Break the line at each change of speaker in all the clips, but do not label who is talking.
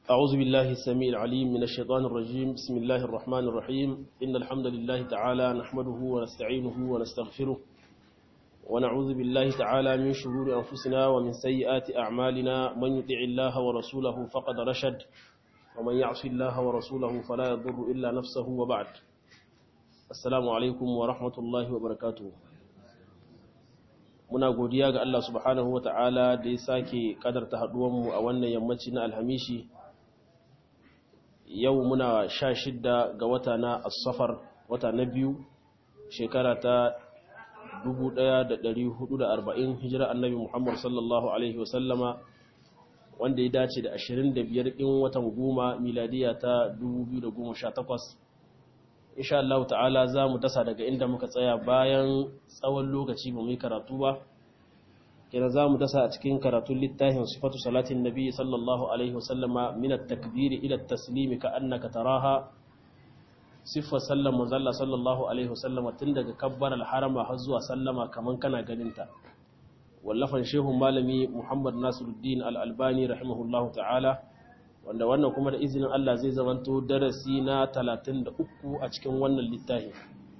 أعوذ بالله السميع العليم من الشيطان الرجيم بسم الله الرحمن الرحيم إن الحمد لله تعالى نحمده ونستعينه ونستغفره ونعوذ بالله تعالى من شرور أنفسنا ومن سيئات أعمالنا من يطع الله ورسوله فقد رشد ومن يعص الله ورسوله فلا يضر إلا نفسه وبعد السلام عليكم ورحمة الله وبركاته muna godiya ga Allah subhanahu wa ta'ala da ya sake kadarta haduwanmu a wannan yammaci na alhamishi yau muna sha shidda ga wata na asafar wata na biyu shekara ta 1440 hijira annabi Muhammad sallallahu Alaihi wasallama wanda ya dace da 25 ɗin watan goma miladiya ta 2018 insha Allah ta'ala za mu tasa daga inda muka tsaya bayan tsawon lokaci ba mu yi karatu ba kira za mu tasa a cikin karatun littafin sifatu salatin nabi sallallahu alaihi wasallama min at-takbiri ila at-taslimi ka annaka taraha sifar sallan manzalla sallallahu alaihi wasallama tun daga kabbar al-harama har zuwa sallama kaman kana ganin ta wallafan shehun malami Muhammad Nasiruddin al-Albani rahimahullahu ta'ala wanda wannan kuma da izinin Allah zai zamanto darasi na 33 a cikin wannan littafi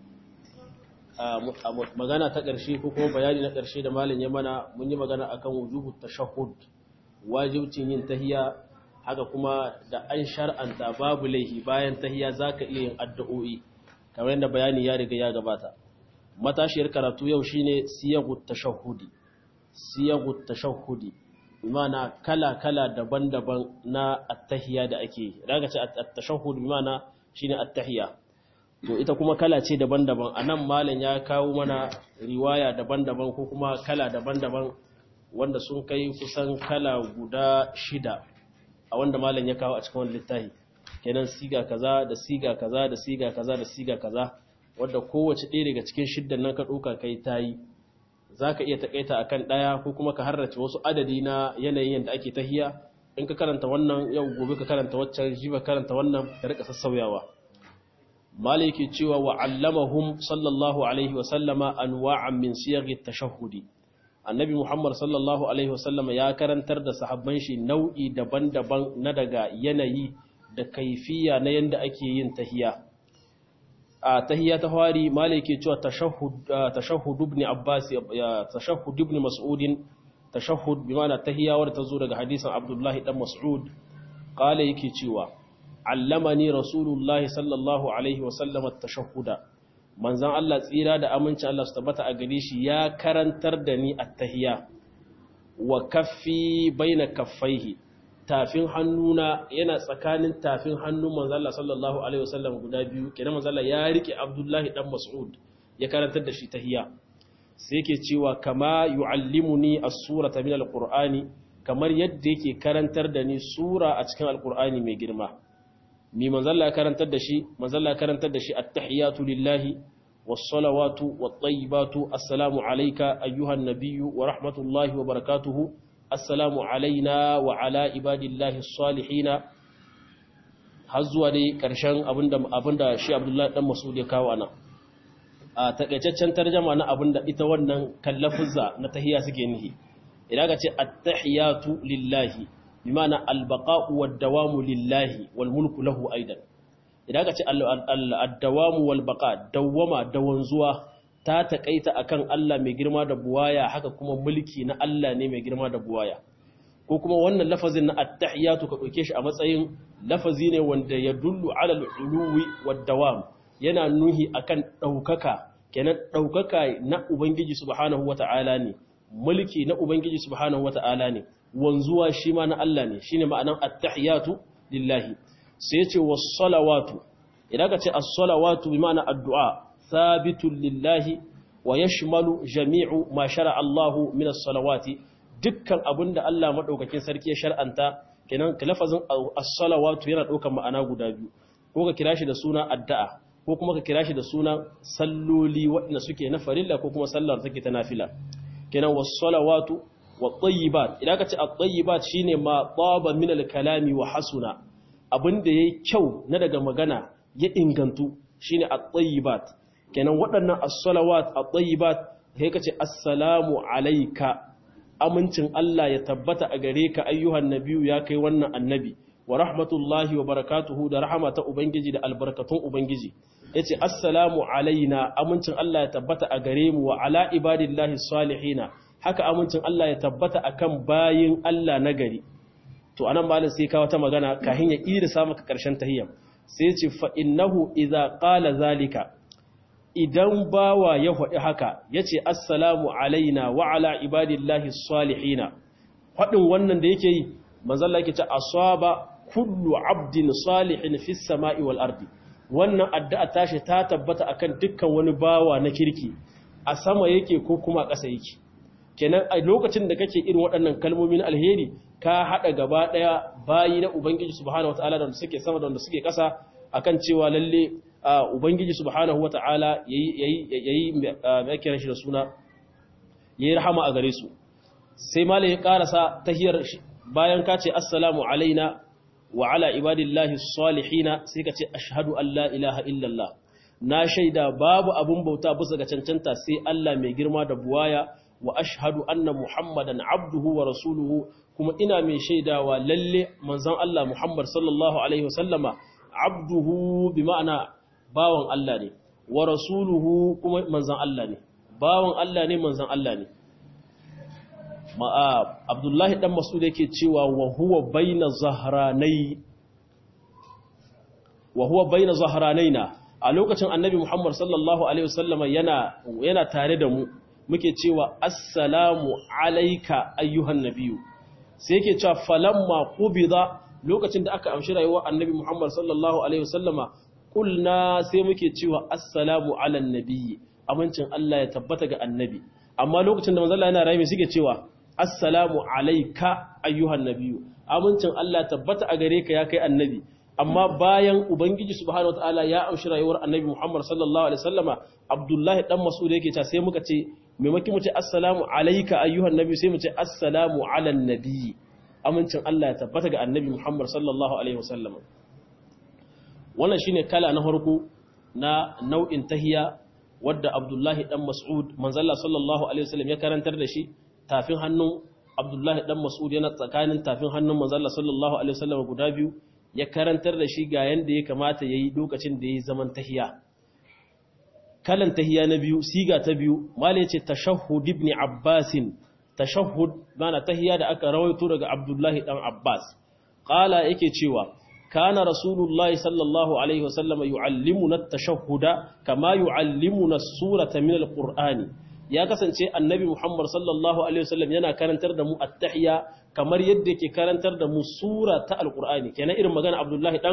magana ta ƙarshe ko kuma bayani na ƙarshe da malin ya mana mun yi magana akan wujubu tashahhud wajibcin yin tahiya haka kuma da an shar'anta babu laihi bayan tahiya zaka iya yin addu'o'i kamar yadda bayani ya riga ya gabata matashiyar karatu yau shine siyagut tashahhudi siyagut tashahhudi bimana kala-kala daban-daban na attahiya da ake yi daga ce attashahud bimana shine attahiya to ita kuma kala ce daban-daban anan malam ya kawo mana riwaya daban-daban ko kuma kala daban-daban wanda sun kai kusan kala guda shida a wanda malam ya kawo a cikin wannan littafi kenan siga kaza da siga kaza da siga kaza da siga kaza wanda kowace ɗaya daga cikin shiddan nan ka ɗauka kai tayi za ka iya taƙaita a kan ɗaya ko kuma ka harrace wasu adadi na yanayin yadda ake tahiya in ka karanta wannan yau gobe ka karanta waccan jiba karanta wannan ka rika sassauyawa maliki cewa wa allamahum sallallahu alaihi wa sallama anwa'an min siyaghi tashahhudi annabi muhammad sallallahu alaihi wa sallama ya karantar da sahabban shi nau'i daban-daban na daga yanayi da kaifiya na yanda ake yin tahiya a tahiyya ta fari malike cewa tashahhud ibn abbas tashahhud ibn mas'ud tashahhud bi ma'ana tahiyya wadda ta zo daga hadisin abdullahi dan mas'ud qala yake cewa allamani rasulullahi sallallahu alaihi wa sallam at-tashahhuda manzon Allah tsira da aminci Allah su tabbata a gare shi ya karantar da ni at-tahiyya wa kaffi baina kaffaihi tafin hannuna yana tsakanin tafin hannun manzala sallallahu alaihi wasallam guda biyu kenan manzala ya rike abdullahi dan mas'ud ya karantar da shi tahiyya sai yake cewa kama yuallimuni as-surata min al-qur'ani kamar yadda yake karantar da ni sura a cikin al-qur'ani mai girma mi manzala ya karantar da shi manzala ya karantar da shi at-tahiyatu lillahi was-salawatu wat-tayyibatu assalamu alayka ayyuhan nabiyyu wa rahmatullahi wa barakatuhu assalamu alaina wa ala ibadillahi salihina har zuwa dai ƙarshen abinda shi abdullahi dan masud ya kawo ana a takaitaccen tarjama na abinda ita wannan kallafuzza na tahiyya suke nihi idan ka ce at-tahiyatu lillahi bimana al-baqa'u wad-dawamu lillahi wal mulku lahu aidan idan ka ce ad-dawamu wal baqa dawama dawanzuwa ta taƙaita akan Allah mai girma da buwaya haka kuma mulki na Allah ne mai girma da buwaya ko kuma wannan lafazin na attahiyatu ka ɗauke shi a matsayin lafazi ne wanda ya dullu ala al-uluwi wad-dawam yana nuhi akan ɗaukaka kenan ɗaukaka na ubangiji subhanahu wata'ala ne mulki na ubangiji subhanahu wata'ala ne wanzuwa shi ma na Allah ne shine ma'anan attahiyatu lillahi sai ya ce was-salawatu idan ka ce as-salawatu bi ma'ana addu'a ثابت لله ويشمل جميع ما شرع الله من الصلوات dukkan abin da Allah madaukakin sarki ya shar'anta kenan lafazin as-salawatu yana daukar ma'ana guda biyu ko ka kira shi da suna addu'a ko kuma ka kira shi da suna salloli waɗanda suke na farilla ko kuma sallar take ta nafila kenan was-salawatu wat-tayyibat idan ka ce at-tayyibat shine ma taba min al-kalami wa hasuna abinda yayi kyau na daga magana ya ingantu shine at-tayyibat kenan waɗannan as-salawat at-tayyibat sai kace assalamu alayka amincin Allah ya tabbata a gare ka ayyuhan nabiyu ya kai wannan annabi wa rahmatullahi wa barakatuhu da rahama ta ubangiji da albarkatun ubangiji yace assalamu alaina amincin Allah ya tabbata a gare mu wa ala ibadillahi salihina haka amincin Allah ya tabbata akan bayin Allah na gari to anan malam sai ka wata magana kahin ya irisa maka karshen tahiyyam sai ce fa innahu idza qala zalika idan bawa ya faɗi haka yace assalamu alaina wa ala ibadillahi salihina faɗin wannan da yake yi manzon Allah yake ce asaba kullu abdin salihin fis sama'i wal ardi wannan addu'a tashi ta tabbata akan dukkan wani bawa na kirki a sama yake ko kuma ƙasa yake kenan a lokacin da kake irin waɗannan kalmomin alheri ka haɗa gaba ɗaya bayi na ubangiji subhanahu wata'ala da suke sama da suke ƙasa akan cewa lalle ubangiji subhanahu wata'ala yayi yayi mai kiran shi da suna yayi rahama a gare su sai malai ya karasa tahiyar bayan ka ce assalamu alaina wa ala ibadillahi salihina sai ka ce ashhadu an la ilaha illallah na shaida babu abun bauta bisa ga cancanta sai Allah mai girma da buwaya wa ashhadu anna muhammadan abduhu wa rasuluhu kuma ina mai shaidawa lalle manzon Allah Muhammad sallallahu alaihi wasallama abduhu bi ma'ana bawan Allah ne wa rasuluhu kuma manzon Allah ne bawan Allah ne manzon Allah ne ma'a Abdullahi dan Mas'ud yake cewa wa huwa baina zahranai wa huwa baina zahranaina a lokacin Annabi Muhammad sallallahu alaihi wasallama yana yana tare da mu muke cewa assalamu alaika ayyuhan nabiyu sai yake cewa falamma qubida lokacin da aka amshi rayuwar annabi Muhammad sallallahu alaihi wasallama kulna sai muke cewa assalamu ala nabiyyi amincin Allah ya tabbata ga annabi amma lokacin da manzo Allah yana rayuwa suke cewa assalamu alaika ayyuhan nabiyu amincin Allah tabbata a gare ka ya kai annabi amma bayan ubangiji subhanahu wataala ya amshi rayuwar annabi Muhammad sallallahu alaihi wasallama Abdullahi dan Mas'ud yake cewa sai muka ce maimakon mu ce assalamu alayka ayyuhan nabi sai mu ce assalamu ala nabi amincin Allah ya tabbata ga annabi Muhammad sallallahu alaihi wasallam wannan shine kala na farko na nau'in tahiya wadda Abdullahi dan Mas'ud manzalla sallallahu alaihi wasallam ya karantar da shi tafin hannun Abdullahi dan Mas'ud yana tsakanin tafin hannun manzalla sallallahu alaihi wasallam guda biyu ya karantar da shi ga yanda ya kamata yayi lokacin da yayi zaman tahiya kalan tahiya na biyu siga ta biyu mala yace tashahhud ibn abbas tashahhud mana tahiya da aka rawaito daga abdullahi dan abbas qala yake cewa kana rasulullahi sallallahu alaihi wasallam yuallimuna at-tashahhuda kama yuallimuna as-surata min al-qur'ani ya kasance annabi muhammad sallallahu alaihi wasallam yana karantar da mu at-tahiyya kamar yadda yake karantar da mu sura ta al-qur'ani kenan irin magana abdullahi dan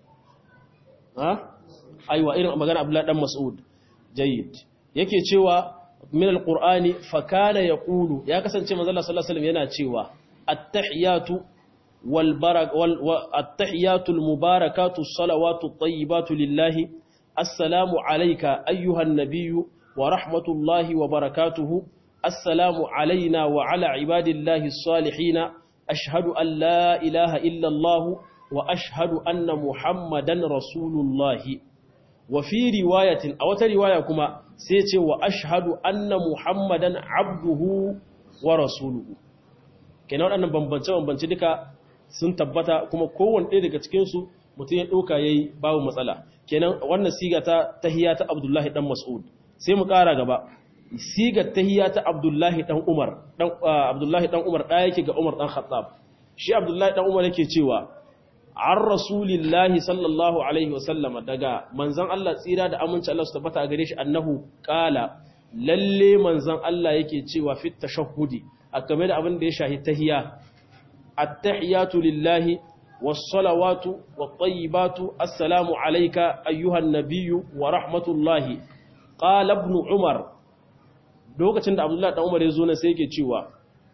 ha aiwa irin magana abdullahi dan mas'ud jayyid yake cewa min alqur'ani fa kana yaqulu ya kasance manzo Allah sallallahu alaihi wasallam yana cewa at-tahiyatu wal barak wal at-tahiyatu al-mubarakatu as-salawatu at-tayyibatu lillahi assalamu alayka ayyuha an-nabiyyu wa rahmatullahi wa barakatuhu assalamu alayna wa ala ibadillahi as-salihin ashhadu an la ilaha illa Allah wa ashhadu anna muhammadan rasulullahi wa fi riwayatin a wata riwaya kuma sai ce wa ashhadu anna muhammadan abduhu wa rasuluhu kenan waɗannan bambance-bambance duka sun tabbata kuma kowanne ɗaya daga cikinsu mutum ya ɗauka ya yi babu matsala kenan wannan siga ta tahiya ta abdullahi ɗan mas'ud sai mu ƙara gaba siga tahiya ta abdullahi ɗan umar abdullahi ɗan umar ɗaya yake ga umar ɗan khattab shi abdullahi ɗan umar yake cewa an rasulillahi sallallahu alaihi wasallam daga manzan Allah tsira da aminci Allah su tabbata a gare shi annahu kala lalle manzan Allah yake cewa fit tashahhudi a game da abin da ya shahi tahiya at-tahiyatu lillahi was-salawatu wat-tayyibatu assalamu alayka ayyuhan nabiyyu wa rahmatullahi qala ibn umar lokacin da abdullahi dan umar ya zo ne sai yake cewa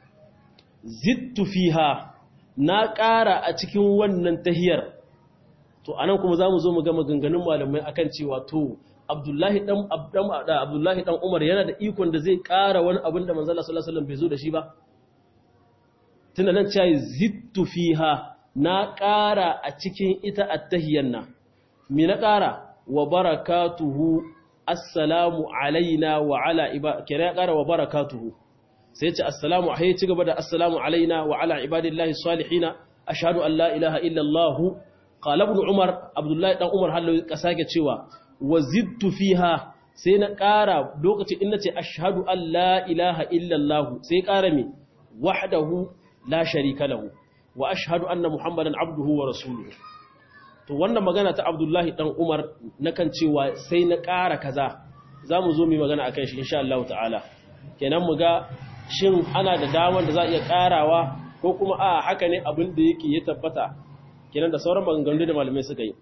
zittu fiha na ƙara a cikin wannan tahiyar to anan kuma za mu zo mu ga maganganun malamai akan cewa to abdullahi dan abdullahi dan umar yana da ikon da zai ƙara wani abin da manzala sallallahu alaihi wasallam bai zo da shi ba tunda nan cewa zittu fiha na ƙara a cikin ita attahiyar nan me na ƙara wa barakatuhu assalamu alaina wa ala iba kira ya ƙara wa barakatuhu sai ce assalamu a ci gaba da assalamu alaina wa ala ibadillahi salihina ashhadu an la ilaha illa Allah qala ibn umar abdullahi dan umar hallo ka sake cewa wazidtu fiha sai na ƙara lokacin in nace ashhadu an la ilaha illa Allah sai ƙara me wahdahu la sharika lahu wa ashhadu anna muhammadan abduhu wa rasuluhu to wannan magana ta abdullahi dan umar nakan cewa sai na ƙara kaza zamu zo mu magana akan shi insha Allah ta'ala kenan mu ga shin ana da damar da za a iya ƙarawa ko kuma a haka ne abin da yake ya tabbata kenan da sauran maganganu da malamai suka yi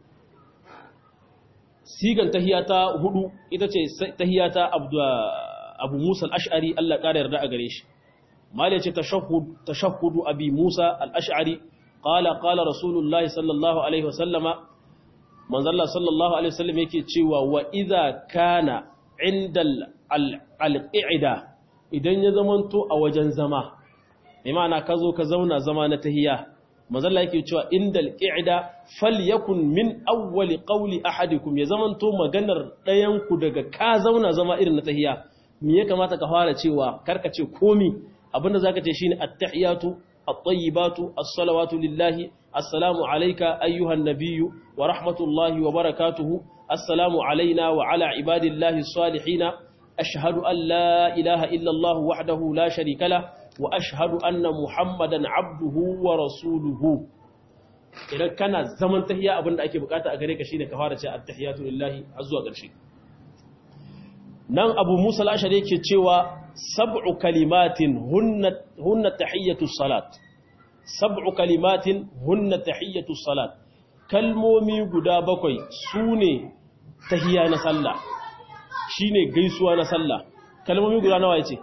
sigan tahiyata hudu ita ce tahiyata abu musa al-ash'ari Allah ƙara yarda a gare shi mali ce tashahhudu abi musa al-ash'ari qala qala rasulullahi sallallahu alaihi wasallama manzalla sallallahu alaihi wasallam yake cewa wa idza kana inda al-qa'ida idan ya zamanto a wajen zama mai ma'ana ka zo ka zauna zama na tahiya manzalla yake cewa indal qa'ida falyakun min awwali qawli ahadikum ya zamanto maganar ɗayan ku daga ka zauna zama irin na tahiya me ya kamata ka fara cewa karka ce komi abinda zaka ce shine at-tahiyatu at-tayyibatu as-salawatu lillahi assalamu alayka ayyuhan nabiyyu wa rahmatullahi wa barakatuhu assalamu alayna wa ala ibadillahi as-salihin ashhadu an la ilaha illa allah wahdahu la sharika lahu wa ashhadu anna muhammadan abduhu wa rasuluhu idan kana zaman tahiyya abinda ake bukata a gare ka shine ka fara ce at-tahiyatu lillahi har zuwa ƙarshe nan abu musa al-ashari yake cewa sab'u kalimatin hunna hunna tahiyatu salat sab'u kalimatin hunna tahiyatu salat kalmomi guda bakwai sune tahiyya na sallah shine gaisuwa na sallah kalmomi guda nawa yace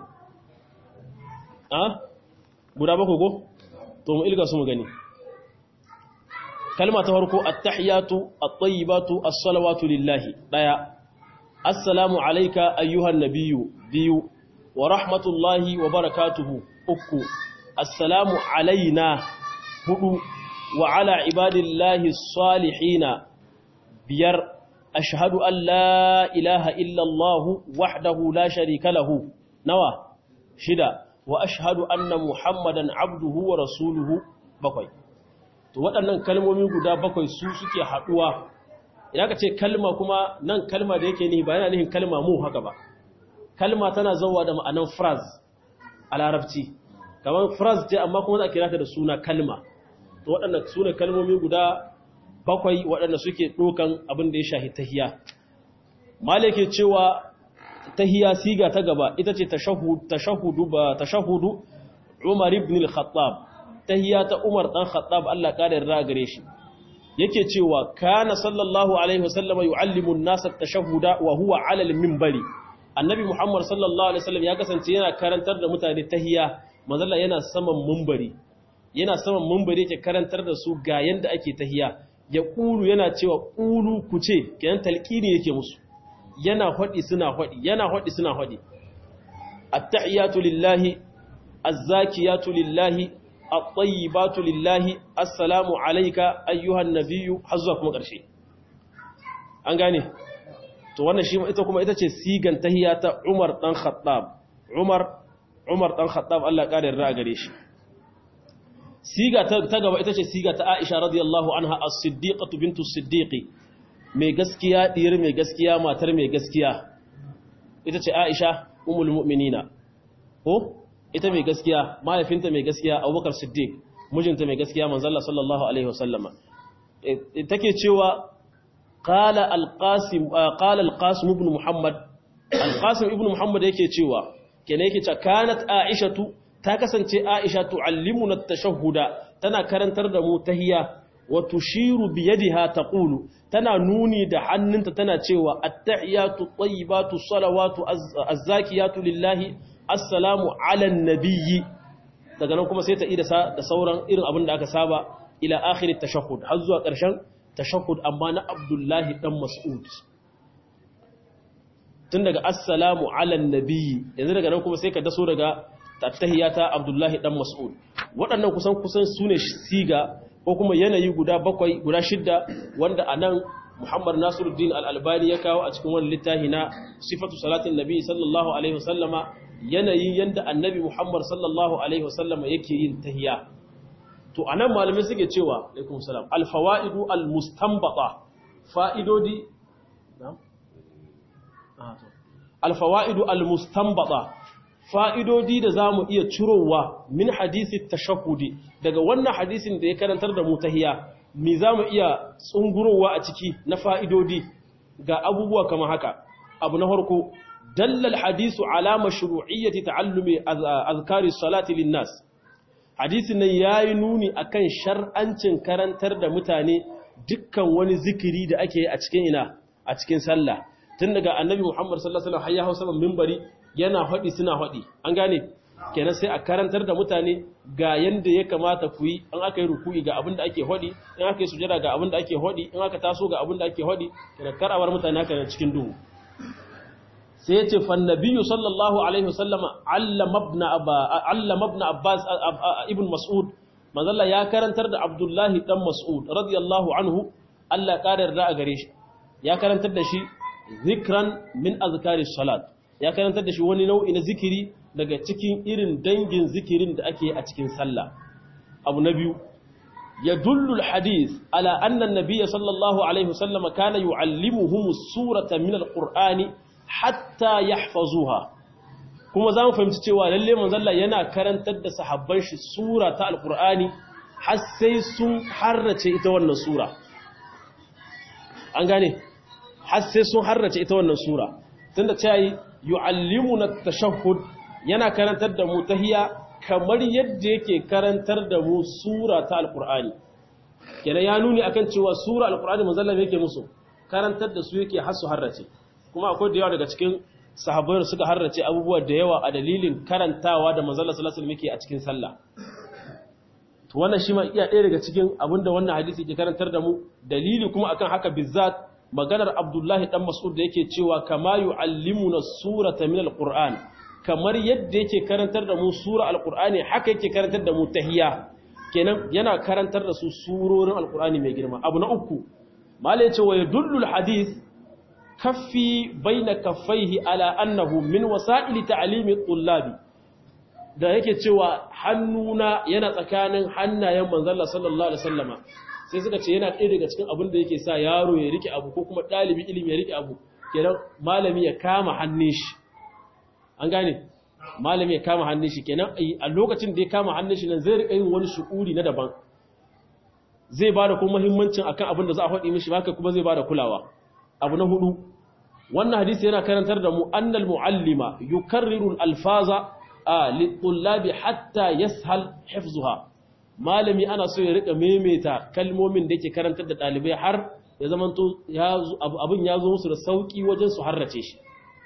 a guda bakwai ko to mu ilga su mu gani kalma ta farko at-tahiyatu at-tayyibatu as-salawatu lillahi daya assalamu alayka ayyuhan nabiyyu biyu wa rahmatullahi wa barakatuhu uku assalamu alaina hudu wa ala ibadillahi as-salihina biyar ashhadu an la ilaha illa allah wahdahu la sharika lahu nawa shida wa ashhadu anna muhammadan abduhu wa rasuluhu bakwai to waɗannan kalmomi guda bakwai su suke haɗuwa idan ka ce kalma kuma nan kalma da yake ni ba yana nihin kalma mu haka ba kalma tana zauwa da ma'anan phrase a larabci kamar phrase ce amma kuma za a kira ta da suna kalma to waɗannan su ne kalmomi guda bakwai waɗanda suke ɗokan abin da ya shahi tahiya malake cewa tahiya siga ta gaba ita ce tashahudu ba tashahudu Umar ibn al-Khattab tahiya ta Umar dan Khattab Allah ka yarda gare shi yake cewa kana sallallahu alaihi wasallama yuallimu an-nas at-tashahhuda wa huwa 'ala al-minbari annabi Muhammad sallallahu alaihi wasallam ya kasance yana karantar da mutane tahiya manzalla yana saman minbari yana saman minbari yake karantar da su ga yanda ake tahiya ya kulu yana cewa kulu ku ce kenan talqini yake musu yana haɗi suna haɗi yana haɗi suna haɗi attahiyatu lillahi azzakiyatu lillahi at-tayyibatu lillahi assalamu alayka ayyuhan nabiyyu har zuwa kuma ƙarshe an gane to wannan shi ita kuma ita ce sigan tahiyata Umar dan Khattab Umar Umar dan Khattab Allah ya kare a gare shi siga ta gaba ita ce siga ta Aisha radiyallahu anha as-siddiqatu bintu as-siddiqi mai gaskiya ɗiyar mai gaskiya matar mai gaskiya ita ce aisha umul mu'minina ko ita mai gaskiya mahaifinta mai gaskiya abubakar siddiq mijinta mai gaskiya manzalla sallallahu alaihi wasallama take cewa qala alqasim qala alqasim ibn muhammad alqasim ibn muhammad yake cewa kenan yake cewa kanat aishatu ta kasance aisha tuallimuna at-tashahhuda tana karantar da mu tahiyya wa tushiru bi yadiha taqulu tana nuni da hannunta tana cewa attahiyatu tayyibatu salawatu azzakiyatu lillahi assalamu ala nabiyyi daga nan kuma sai ta ida da sauran irin abin da aka saba ila akhir tashahhud har zuwa ƙarshen tashahhud amma na Abdullahi dan Mas'ud tun daga assalamu ala nabiyyi yanzu daga nan kuma sai ka daso daga attahiyata Abdullahi dan Mas'ud waɗannan kusan kusan sune siga ko kuma yanayi guda bakwai guda shidda wanda a nan Muhammad Nasiruddin Al-Albani ya kawo a cikin wani littafi na sifatu salatin Nabi sallallahu alaihi wasallama yanayi yanda Annabi Muhammad sallallahu alaihi wasallama yake yin tahiyya to anan malamai suke cewa alaikum salam alfawaidu almustanbata fa'idodi alfawaidu almustanbata fa'idodi da zamu iya cirowa min hadisi tashahhudi daga wannan hadisin da ya karantar da mu tahiya me zamu iya tsungurowa a ciki na fa'idodi ga abubuwa kamar haka abu na farko dallal hadisu ala mashru'iyyati ta'allumi azkari salati linnas hadisin nan yayi nuni akan shar'ancin karantar da mutane dukkan wani zikiri da ake a cikin ina a cikin sallah tun daga annabi Muhammad sallallahu alaihi wasallam har ya hausa minbari yana hadi suna hadi an gane kenan sai a karantar da mutane ga yanda ya kamata ku yi an aka yi ruku'i ga abin da ake hadi in aka yi sujada ga abin da ake hadi in aka taso ga abin da ake hadi kenan kar a bar mutane haka cikin duhu sai ya ce fannabiyu sallallahu alaihi wasallama allama ibn abbas ibn mas'ud manzalla ya karantar da abdullahi dan mas'ud radiyallahu anhu Allah ƙara yarda a gare shi ya karantar da shi zikran min azkari salat ya karantar da shi wani nau'i na zikiri daga cikin irin dangin zikirin da ake a cikin sallah abu na biyu يدل الحديث على أن النبي صلى الله عليه وسلم كان يعلمهم السورة من القرآن hatta yahfazuha kuma za mu fahimci cewa lalle manzalla yana karantar da sahabban shi sura ta alkur'ani har sai sun harrace ita wannan sura an gane har sai sun harrace ita wannan sura tunda cewa yu'allimuna at-tashahhud yana karantar da mu tahiyya kamar yadda yake karantar da mu sura ta alkur'ani kenan ya nuni akan cewa sura alkur'ani manzalla yake musu karantar da su yake har su harrace kuma akwai da yawa daga cikin sahabbai suka harrace abubuwa da yawa a dalilin karantawa da manzala sallallahu alaihi wasallam a cikin sallah to wannan shi ma iya ɗaya daga cikin abinda wannan hadisi ke karantar da mu dalili kuma akan haka bizzat maganar Abdullahi dan Mas'ud da yake cewa kama yu'allimuna surata min alquran kamar yadda yake karantar da mu sura alqurani haka yake karantar da mu tahiyya kenan yana karantar da su surorin alqurani mai girma abu na uku mala yace wa yadullu alhadith kaffi baina kaffaihi ala annahu min wasa'ili ta'limi tullabi da yake cewa hannuna yana tsakanin hannayen manzon sallallahu alaihi wasallama sai suka ce yana ɗaya daga cikin abin da yake sa yaro ya rike abu ko kuma ɗalibi ilimi ya rike abu kenan malami ya kama hannun shi an gane malami ya kama hannun shi kenan a lokacin da ya kama hannun shi nan zai rika yin wani shu'uri na daban zai bada kuma muhimmancin akan abin da za a faɗi mishi haka kuma zai bada kulawa abu na hudu wannan hadisi yana karantar da mu annal muallima yukarriru al-alfaza lit-tullabi hatta yashal hifzuha malami ana so ya rika maimaita kalmomin da yake karantar da dalibai har ya zamanto abin ya zo musu da sauki wajen su harrace shi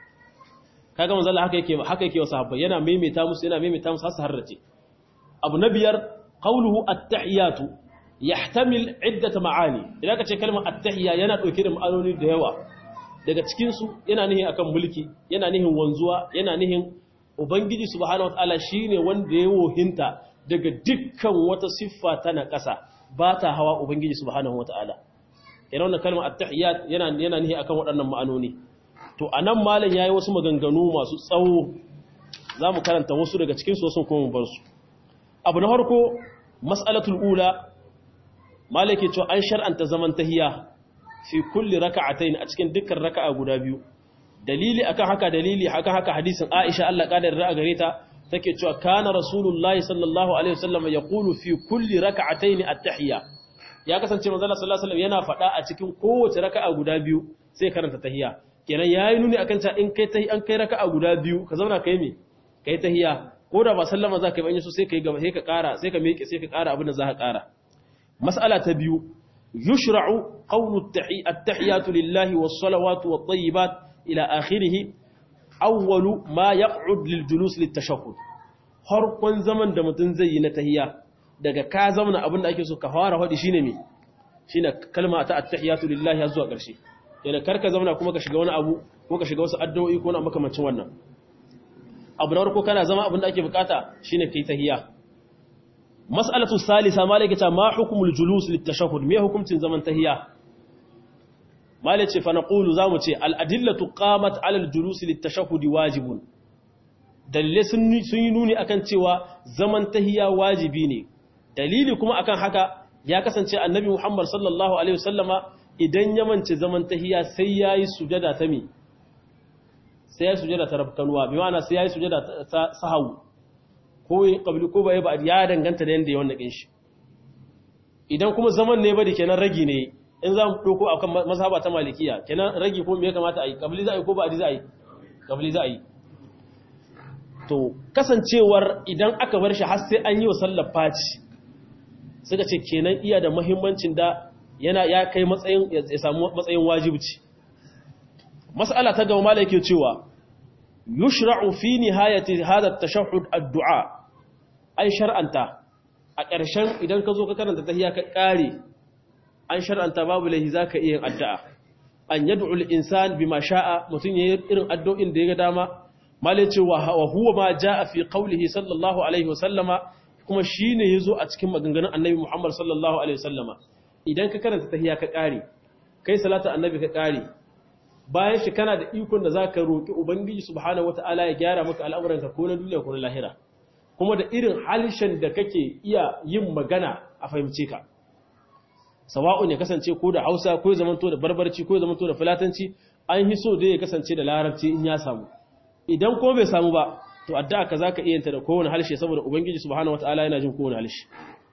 kaga manzo haka yake haka yake wa sahabbai yana maimaita musu yana maimaita musu har su harrace abu na biyar qawluhu at-tahiyatu yahtamil iddat ma'ani idan ka ce kalmar at-tahiyya yana dauke da ma'anoni da yawa daga cikin su yana nihin akan mulki yana nihin wanzuwa yana nihin ubangiji subhanahu wataala shine wanda ya wohinta daga dukkan wata siffa ta na ƙasa ba ta hawa ubangiji subhanahu wataala idan wannan kalmar at-tahiyyat yana yana nihin akan waɗannan ma'anoni to anan malam yayi wasu maganganu masu tsawo zamu karanta wasu daga cikin su wasu kuma mu bar su abu na farko mas'alatul ula malaki cewa an shar'anta zaman tahiya fi kulli raka'atayn a cikin dukkan raka'a guda biyu dalili akan haka dalili akan haka hadisin Aisha Allah kadar ra'a gare ta take cewa kana rasulullahi sallallahu alaihi wasallam yaqulu fi kulli raka'atayn at-tahiyya ya kasance manzo Allah sallallahu alaihi wasallam yana faɗa a cikin kowace raka'a guda biyu sai karanta tahiyya kenan yayi nuni akan ta in kai tahi an kai raka'a guda biyu ka zauna kai me kai tahiyya ko da ba sallama za ka yi ba in so sai ka yi gaba sai ka ƙara sai ka miƙe sai ka ƙara abin da za ka ƙara مسألة تبيو يشرع قول التحيات لله والصلوات والطيبات إلى آخره أول ما يقعد للجلوس للتشهد harkon zaman da mutum zai yi na tahiya daga ka zamana abin da ake so ka fara hadi shine me shine kalma ta attahiyatu lillahi har zuwa ƙarshe yana karka zamana kuma ka shiga wani abu ko ka shiga wasu addu'o'i ko na makamancin wannan abu na farko kana zama abin da ake bukata shine kai tahiya mas'alatu salisa malaka ta ma hukumul julus litashahhud me hukuncin zaman tahiya malaka ce fa naqulu zamu ce al adillatu qamat ala al julus litashahhud wajibun dalle sun yi nuni akan cewa zaman tahiya wajibi ne dalili kuma akan haka ya kasance annabi Muhammad sallallahu alaihi wasallama idan ya mance zaman tahiya sai yayi sujada ta mi sai yayi sujada ta rabkanuwa bi ma'ana sai yayi sujada ta sahawu ko yi qabli ko bai ba ya danganta da yanda ya wannan shi idan kuma zaman ne ba da kenan ragi ne in za mu ɗauko a kan mazhaba ta malikiya kenan ragi ko me ya kamata a yi kabili za a yi ko ba a za a yi kabili za a yi to kasancewar idan aka bar shi har sai an yi wa sallar faci suka ce kenan iya da muhimmancin da yana ya kai matsayin ya samu matsayin wajibci mas'ala ta gaba malai ke cewa yushra'u fi nihayati hadha at-tashahhud ad-du'a ay shar'anta a ƙarshen idan ka zo ka karanta tahiyya ka ƙare an shar'anta babu lahi za ka iya addu'a an yadda insan bi ma sha'a mutum ya yi irin addu'in da ya ga dama malai ce wa huwa ma ja a fi ƙaulihi sallallahu alaihi wasallama kuma shi ne ya zo a cikin maganganun annabi muhammad sallallahu alaihi wasallama idan ka karanta tahiyya ka ƙare kai salata annabi ka ƙare bayan shi kana da ikon da za ka roƙi ubangiji subhanahu wata'ala ya gyara maka al'amuranka ko na duniya ko na lahira kuma da irin halishan da kake iya yin magana a fahimce ka sawa'un ya kasance ko da hausa ko ya zamanto da barbarci ko ya zamanto da filatanci an yi so da ya kasance da larabci in ya samu idan ko bai samu ba to addu'a ka zaka iya yanta da kowane halshe saboda ubangiji subhanahu wataala yana jin kowane halshe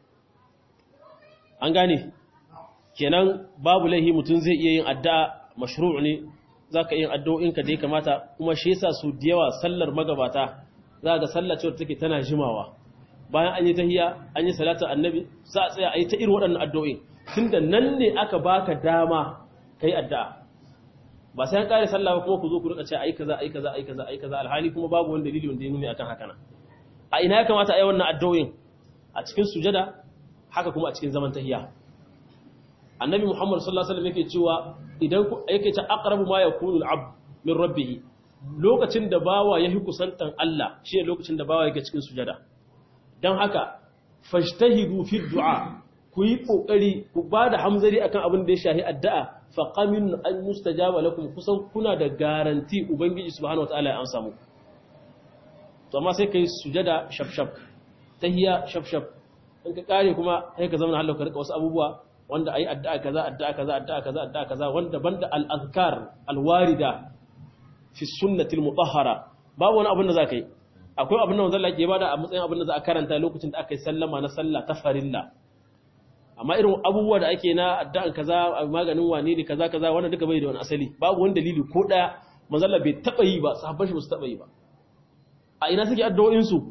an gane kenan babu laihi mutum zai iya yin addu'a mashru' ne zaka yin addu'o'in ka da ya kamata kuma shi yasa su da yawa sallar magabata za ga sallar cewa take tana jimawa bayan an yi tahiyya an yi salatu annabi za a tsaya a yi ta irin waɗannan addu'o'in tunda nan ne aka baka dama kai addu'a ba sai an kare sallah ba kuma ku zo ku rika ce ai kaza ai kaza ai kaza ai kaza alhali kuma babu wani dalili wanda ya nuni akan haka nan a ina ya kamata a yi wannan addu'o'in a cikin sujada haka kuma a cikin zaman tahiyya annabi muhammad sallallahu alaihi wasallam yake cewa idan yake ta aqrabu ma yakunu al-abd min rabbih lokacin da bawa yahi kusantan Allah shi ne lokacin da bawa yake cikin sujada dan haka fajtahidu fi du'a ku yi ƙoƙari ku ba da hamzari akan abin da ya shahi addu'a faƙamin an mustajaba lakum kusan kuna da garanti ubangiji subhanahu wataala ya amsa muku to amma sai kai sujada shafshaf tahiyya shafshaf in ka kare kuma sai ka zama hallau ka rika wasu abubuwa wanda ayi addu'a kaza addu'a kaza addu'a kaza addu'a kaza wanda banda al-azkar al-warida fi sunnati al-mutahhara babu wani abin da zaka yi akwai abin da manzon Allah ke bada a matsayin abin da za a karanta lokacin da aka yi sallama na sallah ta farilla amma irin abubuwa da ake na addu'an kaza maganin wane ne kaza kaza wannan duka bai da wani asali babu wani dalili ko daya manzalla bai taba yi ba sahabban shi ba su taba yi ba a ina suke addu'o'in su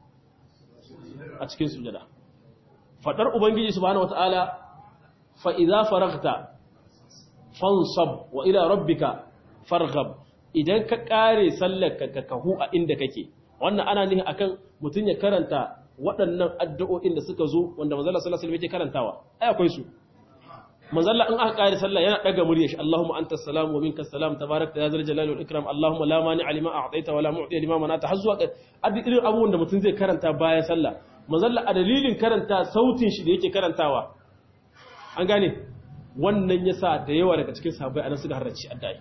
a cikin sujada fadar ubangiji subhanahu wataala fa idza faraghta fansab wa ila rabbika farghab idan ka kare sallar ka kahu a inda kake wannan ana nihin akan mutun ya karanta waɗannan addu'o'in da suka zo wanda manzala sallallahu alaihi wasallam yake karantawa ai akwai su manzala in aka kare sallah yana daga murya shi Allahumma antas salam wa minkas salam tabarakta ya zal jalali wal ikram Allahumma la mani'a lima a'taita wa la mu'ti lima manata har zuwa irin abubuwan da mutum zai karanta bayan sallah manzala a dalilin karanta sautin shi da yake karantawa an gane wannan yasa da yawa daga cikin sahabbai anan suka harrace addu'a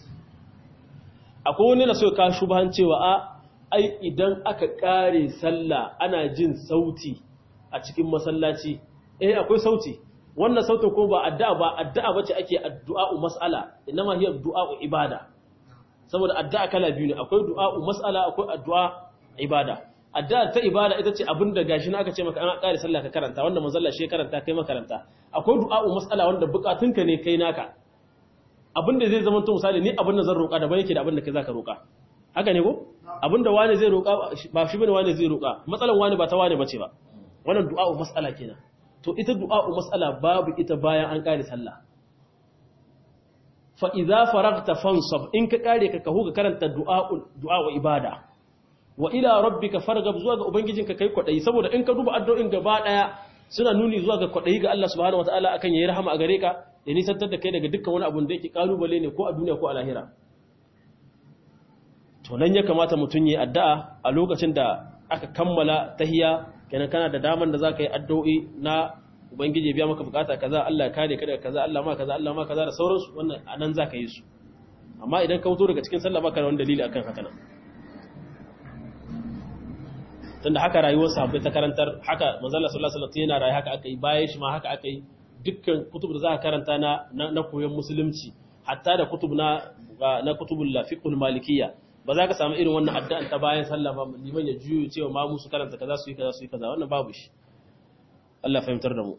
akwai wani na so ka shubahan cewa a ai idan aka kare sallah ana jin sauti a cikin masallaci eh akwai sauti wannan sautin ko ba addu'a ba addu'a bace ake addu'a'u mas'ala inma hiya du'a'u ibada saboda addu'a kala biyu ne akwai du'a'u mas'ala akwai addu'a ibada addu'a ta ibada ita ce abinda gashi na aka ce maka an kare sallah ka karanta wanda manzalla shi karanta kai makaranta akwai du'a'u mas'ala wanda bukatunka ne kai naka abinda zai zama to misali ni abinda zan roƙa daban yake da abinda kai zaka roƙa haka ne ko abinda wani zai roƙa ba shi bane wani zai roƙa matsalan wani ba ta wani bace ba wannan du'a'u mas'ala kenan to ita du'a'u mas'ala babu ita bayan an kare sallah fa idza faragta fansab in ka kare ka kahu ka karanta du'a'u du'a'u ibada wa ila rabbika fargab zuwa ga ubangijinka kai kwadayi saboda in ka duba addu'o'in gaba daya suna nuni zuwa ga kwadayi ga Allah subhanahu wataala akan yayi rahama a gare ka ya nisantar da kai daga dukkan wani abun da yake kalubale ne ko a duniya ko a lahira to nan ya kamata mutum yi addu'a a lokacin da aka kammala tahiya kenan kana da daman da zaka yi addu'o'i na ubangiji biya maka bukata kaza Allah ya kare ka daga kaza Allah ma kaza Allah ma kaza da sauransu wannan anan zaka yi su amma idan ka fito daga cikin sallah baka da wani dalili akan haka nan tunda haka rayuwar sahabbai ta karantar haka manzala sallallahu alaihi wasallam yana rayu haka aka yi bayan shi ma haka aka yi dukkan kutub da za ka karanta na na koyon musulunci hatta da kutub na na kutubul fiqhul malikiyya ba za ka samu irin wannan addu'an ta bayan sallah ba liman ya juyo cewa ma musu karanta kaza su yi kaza su yi kaza wannan babu shi Allah fahimtar da mu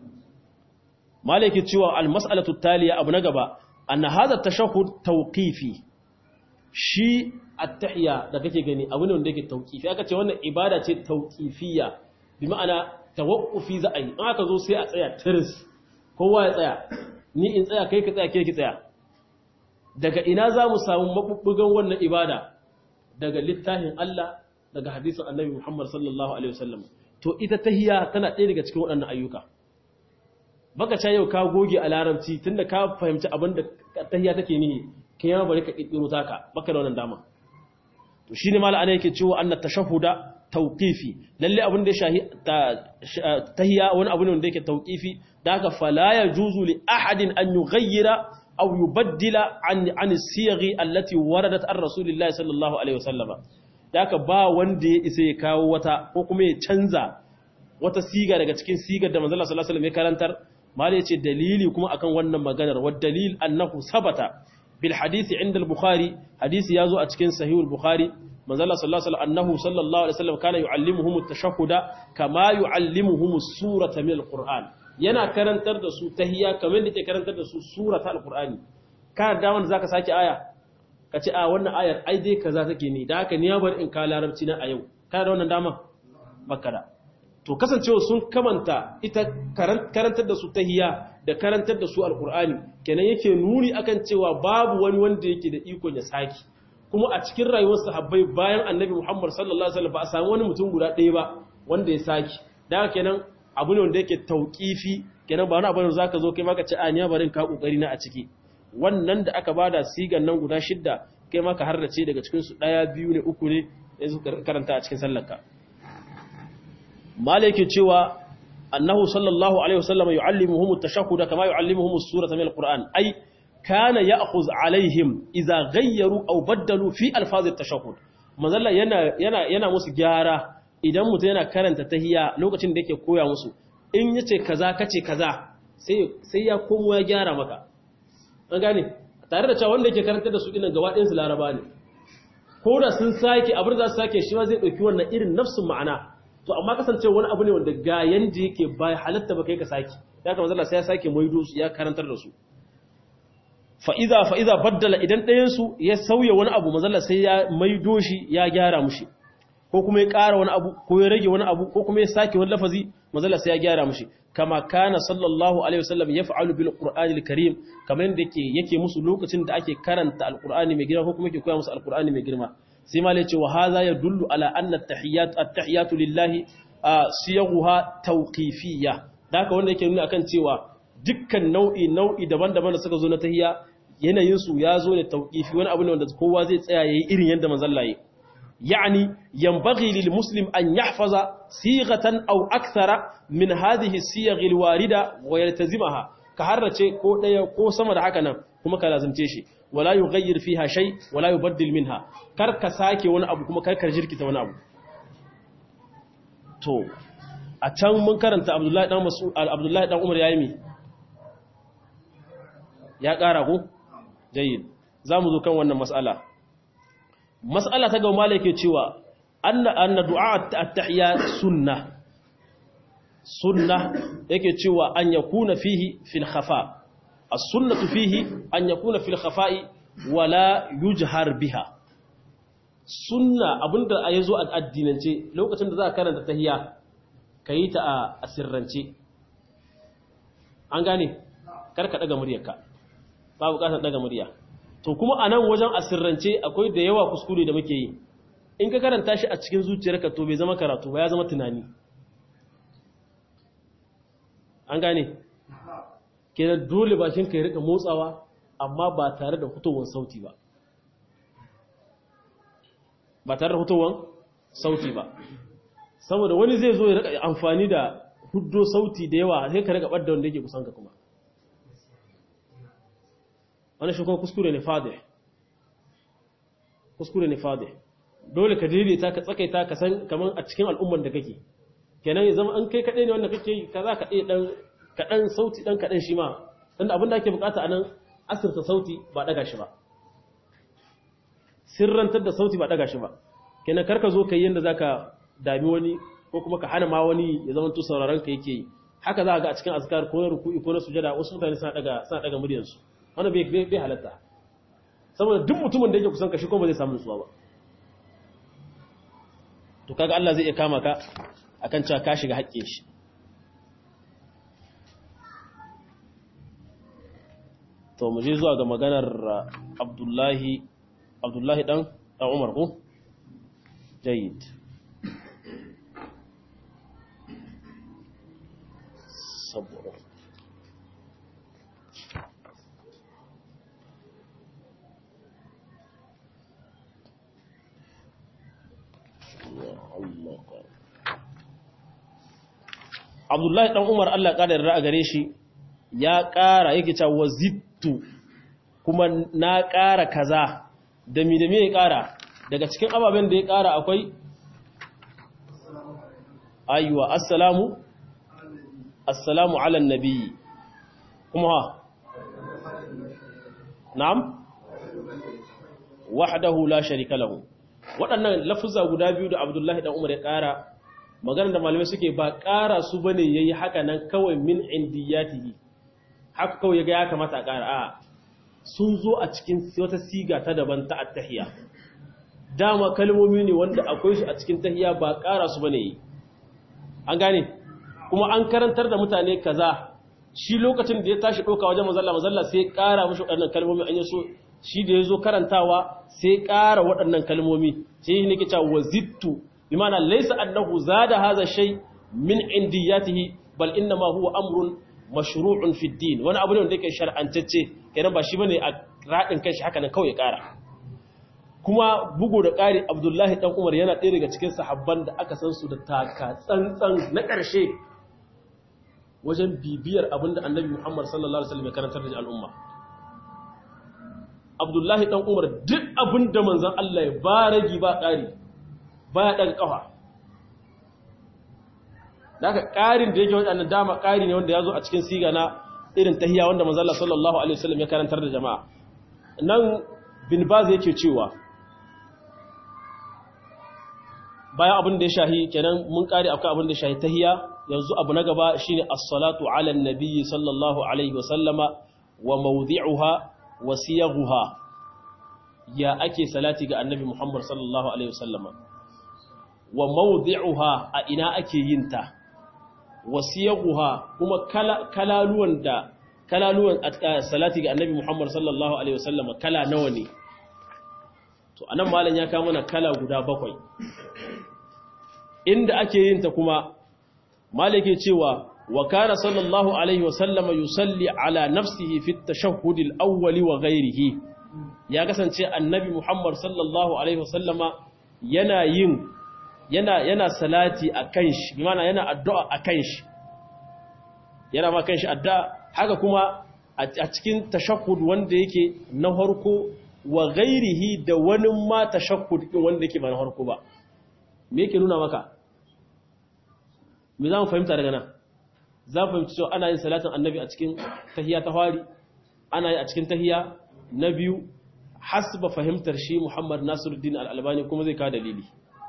maliki cewa al-mas'alatu taliya abu na gaba anna hadha tashahhud tawqifi shi at-tahiyya da kake gani abu ne wanda yake tawqifi aka ce wannan ibada ce tawqifiyya bi ma'ana tawaqqufi za a yi in aka zo sai a tsaya tiris kowa ya tsaya ni in tsaya kai ka tsaya ke ki tsaya daga ina za mu samu mabubbugan wannan ibada daga littafin Allah daga hadisin Annabi Muhammad sallallahu alaihi wasallam to ita tahiyya tana ɗaya daga cikin waɗannan ayyuka baka ca yau ka goge a larabci tunda ka fahimci abin da tahiyya take nihi kai ma bari ka kikkiro taka baka da wannan dama to shine mala ana yake cewa anna tashahhuda tawqifi lalle abin da ya shahi tahiyya wani abu ne wanda yake tawqifi da haka fala yajuzu li ahadin an yughayyira aw yubaddila an an siyaghi allati waradat ar rasulillahi sallallahu alaihi wasallam da haka ba wanda ya isa ya kawo wata ko kuma ya canza wata siga daga cikin sigar da manzo Allah sallallahu alaihi wasallam ya karantar mala yace dalili kuma akan wannan maganar wa dalil annahu sabata bil hadisi inda al-bukhari hadisi yazo a cikin sahih al-bukhari manzo Allah sallallahu alaihi wasallam annahu sallallahu alaihi wasallam kana yuallimuhum at-tashahhuda kama yuallimuhum as-surata min al-qur'an yana karantar da su tahiyya kamar da ke karantar da su surata al-qur'ani ka da wanda zaka saki aya kace a wannan ayar ai dai kaza take ni da haka ni ya bar in ka larabci na a yau ka da wannan dama bakara to kasancewa sun kamanta ita karantar da su tahiyya da karantar da su alkur'ani kenan yake nuni akan cewa babu wani wanda yake da ikon ya saki kuma a cikin rayuwar sahabbai bayan annabi Muhammad sallallahu alaihi wasallam ba a samu wani mutum guda ɗaya ba wanda ya saki da kenan abu ne wanda yake tauqifi kenan ba wani abu ne zaka zo kai maka ce a ni barin ka kokari na a ciki wannan da aka bada sigan nan guda shidda kai maka harrace daga cikin su daya biyu ne uku ne yanzu karanta a cikin sallarka malaki cewa annahu sallallahu alaihi wasallam yuallimuhum at-tashahhud kama yuallimuhum as-surata min al-Qur'an ay kana ya'khudh alaihim idza ghayyaru aw baddalu fi alfaz at-tashahhud manzalla yana yana yana musu gyara idan mutum yana karanta tahiyya lokacin da yake koya musu in yace kaza kace kaza sai sai ya komo ya gyara maka an gane tare da cewa wanda yake karantar da su dinan gaba ɗayan su laraba ne ko da sun sake abin da za su sake shi ma zai ɗauki wannan irin nafsin ma'ana to amma kasance wani abu ne wanda ga yanda yake bai halatta ba kai ka saki ya kamata Allah sai ya sake maido su ya karantar da su fa iza fa iza baddala idan ɗayan su ya sauya wani abu manzalla sai ya maido shi ya gyara mushi ko kuma ya ƙara wani abu ko ya rage wani abu ko kuma ya sake wani lafazi manzalla sai ya gyara mushi kama kana sallallahu alaihi wasallam yaf'alu bil qur'anil karim kamar yadda yake yake musu lokacin da ake karanta alqur'ani mai girma ko kuma yake koya musu alqur'ani mai girma sai ma ce wa haza ya dullu ala anna at-tahiyat at-tahiyatu lillahi siyaghuha tawqifiyya haka wanda yake nuna akan cewa dukkan nau'i nau'i daban-daban da suka zo na tahiyya yanayin su ya zo ne tawqifi wani abu ne wanda kowa zai tsaya yayi irin yanda manzon Allah يعني ينبغي للمسلم أن يحفظ صيغة أو أكثر من هذه الصيغ الواردة ويلتزمها كهرة كو ديا كو سما da haka nan kuma ka lazimce shi wala yughayyir fiha shay wala yubaddil minha kar ka sake wani abu kuma kar ka jirkita wani abu to a can mun karanta Abdullahi dan Mas'ud Abdullahi dan Umar yayi mi ya kara ko jayyid zamu zo kan wannan mas'ala mas'ala ta gaba malai ke cewa anna anna du'a at-tahiyya sunna sunna yake cewa an yakuna fihi fil khafa as-sunnatu fihi an yakuna fil khafa'i wala yujhar biha sunna abinda yazo a addinance lokacin da za ka karanta tahiyya kayi ta a sirrance an gane karka daga muryarka ba bukatar daga murya to kuma a nan wajen asirrance akwai da yawa kuskure da muke yi in ka karanta shi a cikin zuciyarka to bai zama karatu ba ya zama tunani an gane kenan dole bashin ka ya rika motsawa amma ba tare da fitowar sauti ba ba tare da fitowar sauti ba saboda wani zai zo ya rika amfani da huddo sauti da yawa sai ka rika ɓadda wanda yake kusan ka kuma wani shi kuma kuskure ne fadih kuskure ne fadih dole ka daidaita ka tsakaita ka san kaman a cikin al'umman da kake kenan ya zama an kai kaɗai ne wanda kake yi ka za ka ɗaya ɗan kaɗan sauti ɗan kaɗan shi ma tunda abin da ake bukata a nan asirta sauti ba ɗaga shi ba sirrantar da sauti ba ɗaga shi ba kenan karka zo ka yi yadda za ka dami wani ko kuma ka hana ma wani ya zama tu sauraron ka yake yi haka za a ga a cikin azkar ko na ruku'i ko na sujada wasu mutane suna ɗaga suna ɗaga muryarsu wannan bai bai halatta saboda duk mutumin da yake kusan ka shi ko ba zai samu nutsuwa ba to kaga Allah zai iya kama ka akan cewa ka shiga haƙƙin shi to mu je zuwa ga maganar Abdullahi Abdullahi dan dan Umar ko jayyid sabr Abdullahi dan Umar Allah ƙara yarda a gare shi ya ƙara yake cewa wazittu kuma na ƙara kaza da mi da me ya ƙara daga cikin ababen da ya ƙara akwai aywa assalamu assalamu ala nabi kuma ha na'am wahdahu la sharika lahu waɗannan lafuzza guda biyu da Abdullahi dan Umar ya ƙara maganar da malamai suke ba ƙara su bane yayi haka nan kawai min indiyatihi haka kawai yaga ya kamata a ƙara a sun zo a cikin wata siga ta daban ta attahiyya dama kalmomi ne wanda akwai su a cikin tahiyya ba ƙara su bane yi an gane kuma an karantar da mutane kaza shi lokacin da ya tashi ɗauka wajen mazalla mazalla sai ƙara mashi waɗannan kalmomi an yi so shi da ya zo karantawa sai ƙara waɗannan kalmomi sai ne ke cewa wazittu bimana laysa annahu zada hadha shay min indiyatihi bal inna ma huwa amrun mashru'un fi din wani abu ne wanda yake shar'antacce kenan ba shi bane a radin kanshi haka nan kawai ƙara kuma bugu da ƙari Abdullahi dan Umar yana ɗaya daga cikin sahabban da aka san su da taka tsantsan na ƙarshe wajen bibiyar abinda Annabi Muhammad sallallahu alaihi wasallam ya karantar da al'umma Abdullahi dan Umar duk abinda manzon Allah ya ba ragi ba ƙari baya ɗaga ƙafa da aka ƙarin da yake waɗannan dama ƙari ne wanda ya zo a cikin siga na irin tahiya wanda manzala sallallahu alaihi wasallam ya karantar da jama'a nan bin baz yake cewa bayan abin da ya shahi kenan mun ƙari akwai abin da ya shahi tahiya yanzu abu na gaba shine as-salatu ala nabiyyi sallallahu alaihi wasallama wa mawdi'uha wa siyaghuha ya ake salati ga annabi muhammad sallallahu alaihi wasallama wa mawdi'uha a ina ake yin ta wasiyaguha kuma kalaluwan da kalaluwan salati ga annabi Muhammad sallallahu alaihi wasallam kala nawa ne to anan malam ya kawo mana kala guda bakwai inda ake yin ta kuma malike cewa wa kana sallallahu alaihi wasallam yusalli ala nafsihi fi at-tashahhud al-awwal wa ghayrihi ya kasance annabi Muhammad sallallahu alaihi wasallama yana yin yana yana salati a kan shi bi mana yana addu'a a kan shi yana ma kan shi addu'a haka kuma a cikin tashakkud wanda yake na harko wa gairihi da wani ma tashakkud din wanda yake ba na harko ba me yake nuna maka me za mu fahimta daga nan za mu fahimci cewa ana yin salatin annabi a cikin tahiya ta fari ana yi a cikin tahiya na biyu hasba fahimtar shi muhammad nasiruddin al'albani kuma zai kawo dalili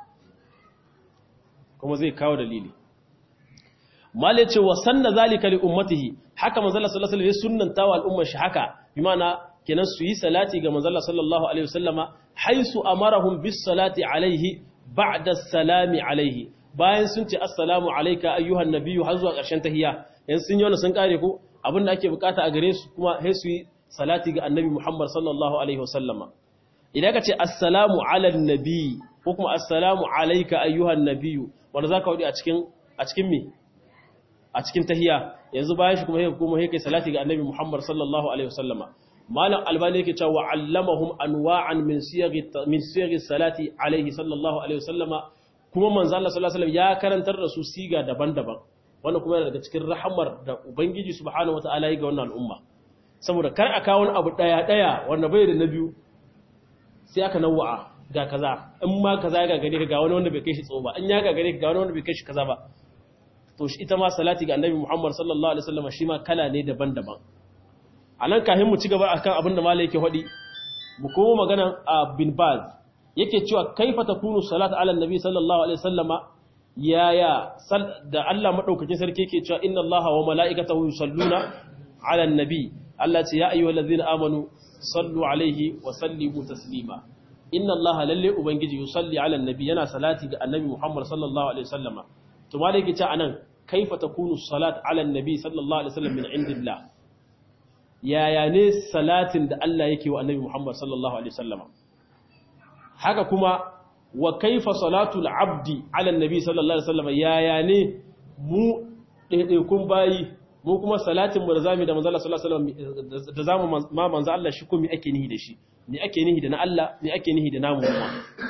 kuma zai kawo dalili malai ce wa sanna zalika li ummatihi haka manzala sallallahu alaihi wasallam ya sunnanta wa al'ummar shi haka bi ma'ana kenan su yi salati ga manzala sallallahu alaihi wasallama haisu amarahum bis salati alaihi ba'da salami alaihi bayan sun ce assalamu alayka ayyuhan nabiyyu har zuwa ƙarshen tahiyya yanzu sun yi wannan sun kare ko abinda ake bukata a gare su kuma sai su yi salati ga annabi Muhammad sallallahu alaihi wasallama idan ka ce assalamu ala nabi ko kuma assalamu alayka ayyuhan nabiyyu wanda za ka waɗi a cikin mi a cikin tahiya yanzu bayan shi kuma ya kuma ya kai salati ga annabi muhammad sallallahu alaihi wasallama malam albani yake cewa allamahum anwa'an min siyaghi min siyaghi salati alaihi sallallahu alaihi wasallama kuma manzo Allah sallallahu alaihi wasallam ya karantar da su siga daban-daban wannan kuma yana daga cikin rahamar da ubangiji subhanahu wataala ya ga wannan al'umma saboda kar a kawo wani abu daya daya wanda bai da na biyu sai aka nawa'a ga kaza in ma kaza ya gagare ka ga wani wanda bai kai shi tsawo ba in ya gagare ka ga wani wanda bai kai shi kaza ba to shi ita ma salati ga annabi Muhammad sallallahu alaihi wasallam shi ma kala ne daban-daban anan kahin mu ci gaba akan abin da malai yake faɗi mu komo magana a bin baz yake cewa kaifa takunu salatu ala annabi sallallahu alaihi wasallama yaya da Allah madaukakin sarki yake cewa inna Allaha wa mala'ikatahu yusalluna ala annabi Allah ce ya ayyuhallazina amanu sallu alaihi wa sallimu taslima inna Allah lalle ubangiji yusalli ala annabi yana salati ga annabi Muhammad sallallahu alaihi wasallama to ma yake ce anan kaifa takunu salat ala annabi sallallahu alaihi wasallam min indillah yaya ne salatin da Allah yake wa annabi Muhammad sallallahu alaihi wasallama haka kuma wa kaifa salatul abdi ala annabi sallallahu alaihi wasallama yaya ne mu daidaikun bayi mu kuma salatin mu da zamu da manzo Allah sallallahu alaihi wasallam da zamu ma manzo Allah shi ko me ake nihi da shi me ake nihi da na Allah me ake nihi da namu kuma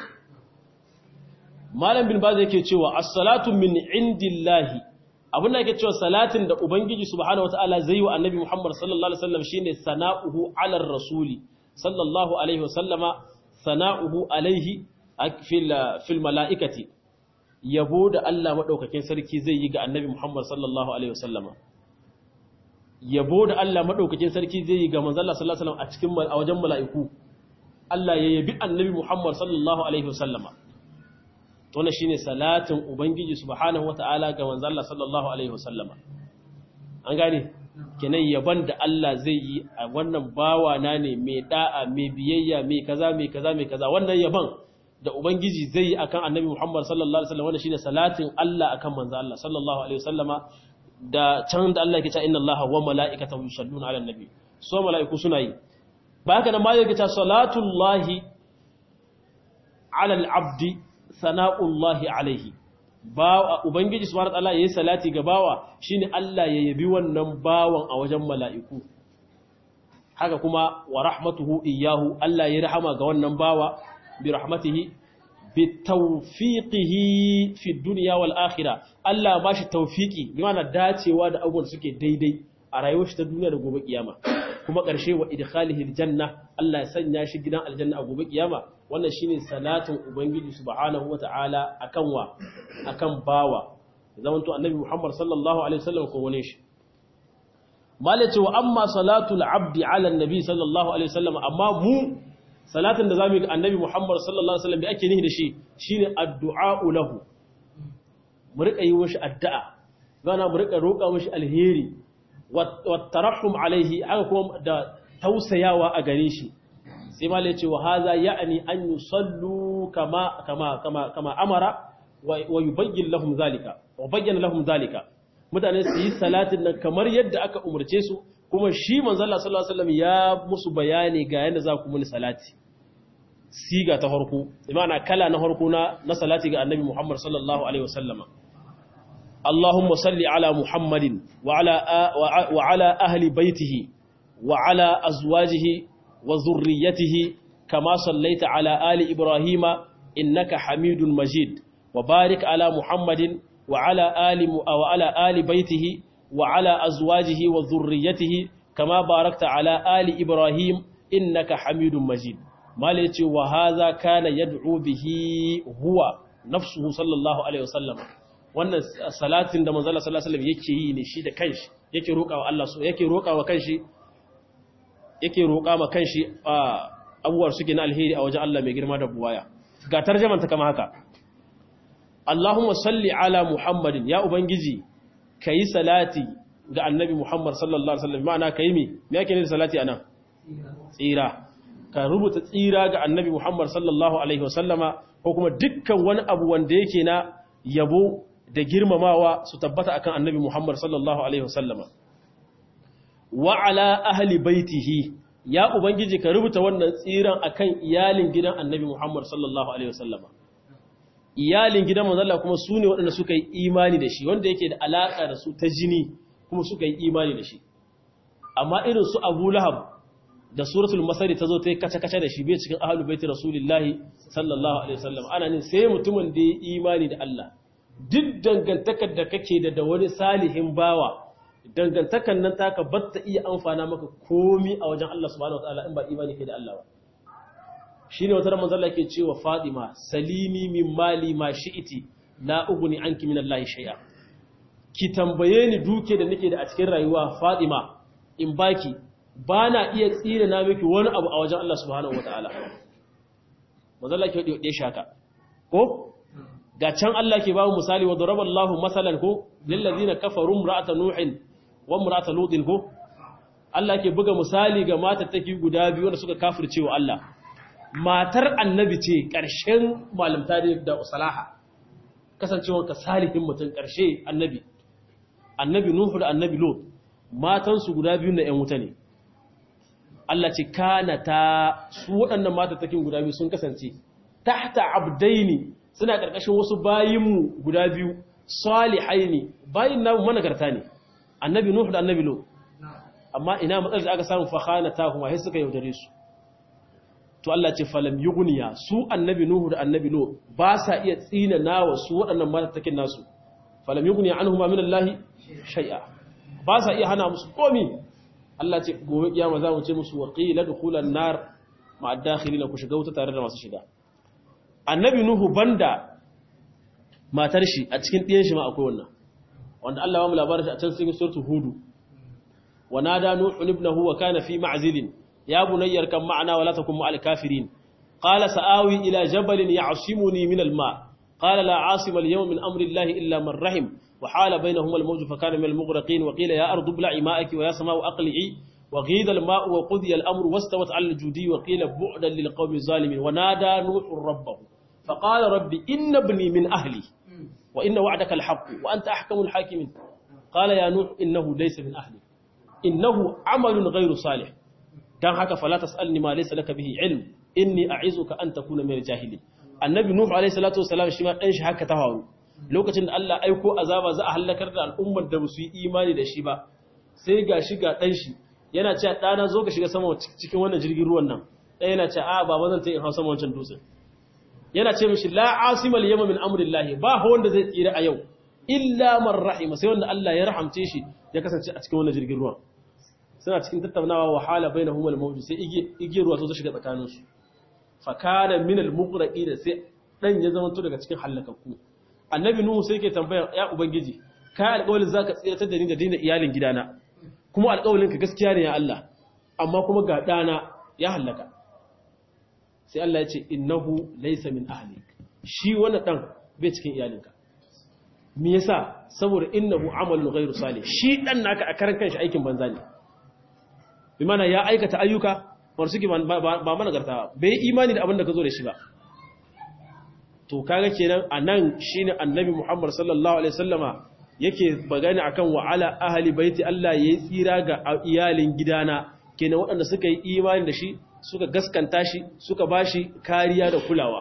malam bin baz yake cewa as-salatu min indillahi abin da yake cewa salatin da ubangiji subhanahu wataala zai yi wa annabi Muhammad sallallahu alaihi wasallam shine sana'uhu ala rasuli sallallahu alaihi wasallama sana'uhu alaihi fil fil malaikati yabo da Allah madaukakin sarki zai yi ga annabi Muhammad sallallahu alaihi wasallama yabo da Allah madaukakin sarki zai yi ga manzon Allah sallallahu alaihi wasallam a cikin a wajen mala'iku Allah ya yabi annabi Muhammad sallallahu alaihi wasallama to ne shine salatin ubangiji subhanahu wataala ga manzon Allah sallallahu alaihi wasallama an gane kenan yaban da Allah zai yi a wannan bawa na ne mai da'a mai biyayya mai kaza mai kaza mai kaza wannan yaban da ubangiji zai yi akan annabi Muhammad sallallahu alaihi wasallam wannan shine salatin Allah akan manzon Allah sallallahu alaihi wasallama da can da Allah ke cewa inna Allaha wa mala'ikatahu yusalluna 'alan nabi so mala'iku suna yi ba haka nan ma yake cewa salatullahi 'alal 'abdi sana'ullahi 'alaihi ba ubangiji subhanahu wa ta'ala yayi salati ga bawa shine Allah ya yabi wannan bawan a wajen mala'iku haka kuma wa rahmatuhu iyyahu Allah ya rahama ga wannan bawa bi rahmatihi bitawfiqihi fi dunya wal akhirah Allah ba shi tawfiki bi ma'ana dacewa da abubuwan suke daidai a rayuwar shi ta duniya da gobe kiyama kuma ƙarshe wa idkhalihi aljanna Allah ya sanya shi gidan aljanna a gobe kiyama wannan shine salatin ubangiji subhanahu wata'ala akan wa akan bawa zaman to annabi Muhammad sallallahu alaihi wasallam ko wani shi malace wa amma salatul abdi ala annabi sallallahu alaihi wasallam amma mu salatin da zamu yi ga annabi Muhammad sallallahu alaihi wasallam bi ake nihi da shi shine addu'a lahu mu rika yi mishi addu'a gana mu rika roƙa mishi alheri wa tarahum alaihi haka kuma da tausayawa a gare shi sai ma ce wa haza ya'ni an yusallu kama kama kama kama amara wa yubayyin lahum zalika wa bayyana lahum zalika mutane su yi salatin nan kamar yadda aka umarce su kuma shi manzo Allah sallallahu alaihi wasallam ya musu bayani ga yadda za ku muni salati siga ta harko imana kala na harko na na salati ga annabi Muhammad sallallahu alaihi wasallama Allahumma salli ala Muhammadin wa ala wa ala ahli baitihi wa ala azwajihi wa zurriyyatihi kama sallaita ala ali Ibrahima innaka Hamidun Majid wa barik ala Muhammadin wa ala ali wa ala ali baitihi wa ala azwajihi wa zurriyyatihi kama barakta ala ali Ibrahim innaka Hamidun Majid malai ce wa haza kana yad'u bihi huwa nafsuhu sallallahu alaihi wasallam wannan salatin da manzo sallallahu alaihi wasallam yake yi ne shi da kanshi yake roƙawa Allah so yake roƙawa kanshi yake roƙa ma kanshi abubuwar suke na alheri a wajen Allah mai girma da buwaya ga tarjaman ta kama haka Allahumma salli ala Muhammadin ya ubangiji kayi salati ga annabi Muhammad sallallahu alaihi wasallam ma'ana kayi me me yake ne salati anan tsira ka rubuta tsira ga annabi Muhammad sallallahu Alaihi wasallama ko kuma dukkan wani abu wanda yake na yabo da girmamawa su tabbata akan annabi Muhammad sallallahu Alaihi wasallama. Wa ala ahli baitihi ya Ubangiji ka rubuta wannan tsiran akan iyalin gidan annabi Muhammad sallallahu Alaihi wasallama. Iyalin gidan manzalla kuma su ne waɗanda suka yi imani da shi wanda yake da alaƙa da su ta jini kuma suka yi imani da shi. Amma irin su Abu Lahab da suratul masari ta zo ta yi kace-kace da shi bai cikin ahalu baiti rasulillahi sallallahu alaihi wasallam ana nin sai mutumin da ya imani da Allah duk dangantakar da kake da da wani salihin bawa dangantakar nan taka batta iya amfana maka komi a wajen Allah subhanahu wataala in ba imani kai da Allah ba shine wata manzo Allah ke cewa Fatima salini min mali ma shi'iti la ugni anki min Allah shay'a ki tambaye ni duke da nake da a cikin rayuwa Fatima in baki bana iya tsira na miki wani abu a wajen Allah subhanahu wataala manzo Allah ke dade shaka ko ga can Allah ke ba mu misali wa daraballahu masalan ko lil ladina kafaru imra'ata nuhin wa imra'ata lutin ko Allah ke buga misali ga matattaki guda biyu wanda suka kafirce wa Allah matar annabi ce ƙarshen malamta da usalaha kasancewar ka salihin mutum ƙarshe annabi annabi nuhu da annabi lot matansu guda biyu na 'yan wuta ne Allah ce kana ta su waɗannan matattakin guda biyu sun kasance tahta abdaini suna ƙarƙashin wasu bayinmu guda biyu salihaini bayin namu managarta ne annabi nuhu da annabi lot amma ina matsalar da aka samu fahana ta kuma sai suka yaudare su to Allah ce falam yughniya su annabi nuhu da annabi lo ba sa iya tsina nawa su waɗannan matattakin nasu falam yughniya anhuma min Allah shay'a ba sa iya hana musu komi Allah ce gobe kiyama za mu ce musu wa qila dukhulan nar ma'a dakhilina ku shiga wuta tare da masu shiga annabi nuhu banda matar shi a cikin ɗiyan shi ma akwai wannan wanda Allah ya mu labarin shi a can cikin suratul hudu wa nada nuhu ibnahu wa kana fi ma'zilin يا بني اركب معنا ولا تكن مع الكافرين قال سآوي إلى جبل يعصمني من الماء قال لا عاصم اليوم من أمر الله إلا من رحم وحال بينهما الموج فكان من المغرقين وقيل يا أرض ابلعي ماءك ويا سماء أقلعي وغيض الماء وقضي الأمر واستوت على الجودي وقيل بعدا للقوم الظالمين ونادى نوح ربه فقال ربي إن ابني من أهلي وإن وعدك الحق وأنت أحكم الحاكمين قال يا نوح إنه ليس من أهلي إنه عمل غير صالح dan haka fala tasalni ma laysa laka bihi ilm inni a'izuka an takuna min jahili annabi nuhu alayhi salatu wasalam shi ma dan shi haka ta hawo lokacin da Allah aiko azaba za a halakar da al'ummar da su yi imani da shi ba sai ga shi ga dan shi yana cewa dana zo ka shiga sama cikin wannan jirgin ruwan nan dan yana cewa a baba zan tayi in hausa wancan dutsen yana ce mishi la asima al yawma min amrillahi ba wanda zai tsira a yau illa man rahima sai wanda Allah ya rahamce shi ya kasance a cikin wannan jirgin ruwan suna cikin tattaunawa wahala bai na humar mawuji sai igiyar ruwa ta shiga tsakaninsu fakana minal muqraqi da sai dan ya zama to daga cikin halakakku annabi nuhu sai ke tambayar ya ubangiji kai alƙawarin zaka tsiratar da ni da dina iyalin gidana kuma alƙawarin ka gaskiya ne ya Allah amma kuma ga dana ya halaka sai Allah ya ce innahu laysa min ahlik shi wannan dan bai cikin iyalinka me yasa saboda innahu amalun ghairu salih shi dan naka a karan kanshi aikin banza ne bi mana ya aikata ayyuka war suke ba mana garta bai imani da abin da ka zo da shi ba to kaga kenan anan shine annabi Muhammad sallallahu alaihi wasallama yake bagani akan wa ala ahli baiti Allah yayi tsira ga iyalin gidana kenan waɗanda suka yi imani da shi suka gaskanta shi suka bashi kariya da kulawa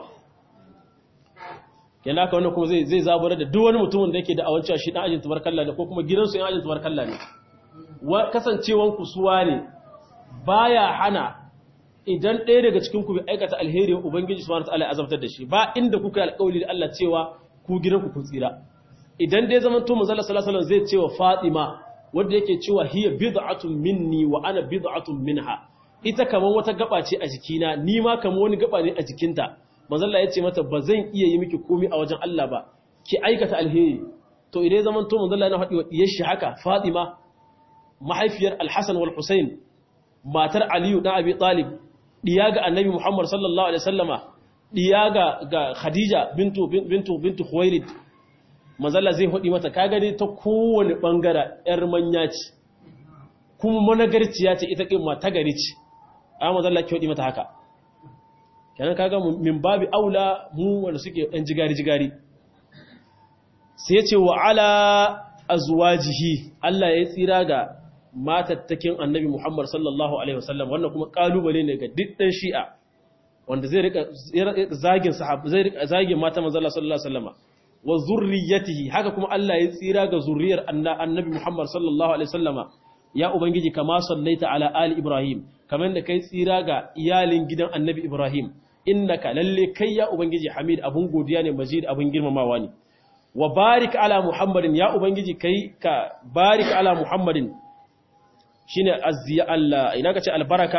kenan haka wannan kuma zai zai zabura da duk wani mutumin da yake da awancewa shi dan ajin tabarkalla ne ko kuma gidansu yan ajin tabarkalla ne kasancewan kusuwa ne baya hana idan ɗaya daga cikin ku bai aikata alheri ubangiji subhanahu wataala ya azabtar da shi ba inda kuka alƙawari da Allah cewa ku gidanku kun tsira idan dai zaman to manzo sallallahu alaihi zai cewa Fatima wanda yake cewa hiya bid'atun minni wa ana bid'atun minha ita kaman wata gaba ce a jikina ni ma kaman wani gaba ne a jikinta manzo Allah ya ce mata ba zan iya yi miki komai a wajen Allah ba ki aikata alheri to idan zaman to manzo Allah ya faɗi wa diyar shi haka Fatima mahaifiyar Al-Hasan wal Husain matar Aliyu dan Abi Talib diya ga Annabi Muhammad sallallahu alaihi wasallama diya ga ga Khadija bintu bintu bintu Khuwailid manzalla zai hudi mata ka gani ta kowane bangara yar manya ce kuma managarciya ce ita kin mata gari ce amma manzalla ke hudi mata haka kenan kaga min babi aula mu wanda suke dan jigari jigari sai ya ce wa ala azwajihi Allah ya tsira ga matattakin annabi Muhammad sallallahu Alaihi wasallam wannan kuma kalubale ne ga diddan shi'a wanda zai rika zagin sahab zai rika zagin mata manzala sallallahu Alaihi wasallama wa zurriyatihi haka kuma Allah ya tsira ga zurriyar annabi Muhammad sallallahu Alaihi wasallama ya ubangiji kama sallaita ala ali Ibrahim kamar da kai tsira ga iyalin gidan annabi Ibrahim innaka lalle kai ya ubangiji Hamid abun godiya ne majid abun girmamawa ne wa barik ala Muhammadin ya ubangiji kai ka barik ala Muhammadin shine azziya Allah ina kace albaraka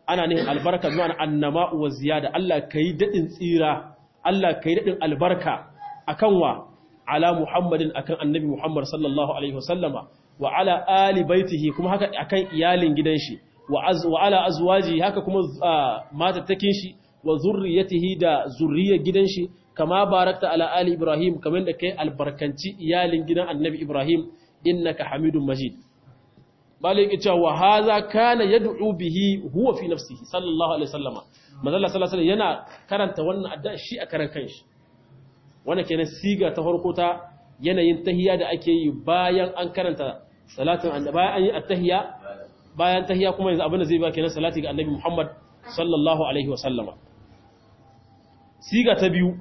ana nihin albarka zuwa annama wa ziyada Allah kai dadin tsira Allah kai dadin albarka akan wa ala Muhammadin akan annabi Muhammad sallallahu alaihi wasallama wa ala ali baitihi kuma haka akan iyalin gidan shi wa ala azwaji haka kuma matattakin shi wa zurriyatihi da zurriyar gidan shi kama barakta ala ali Ibrahim kamar da kai albarkanci iyalin gidan annabi Ibrahim innaka hamidun majid malik ita wa hadha kana yad'u bihi huwa fi nafsihi sallallahu alaihi wasallama manzo sallallahu alaihi yana karanta wannan addu'a shi a karan kanshi wannan kenan siga ta farko ta yanayin tahiyya da ake yi bayan an karanta salatin annabi bayan an yi at-tahiyya bayan tahiyya kuma yanzu abin da zai ba kenan salati ga annabi Muhammad sallallahu alaihi wasallama siga ta biyu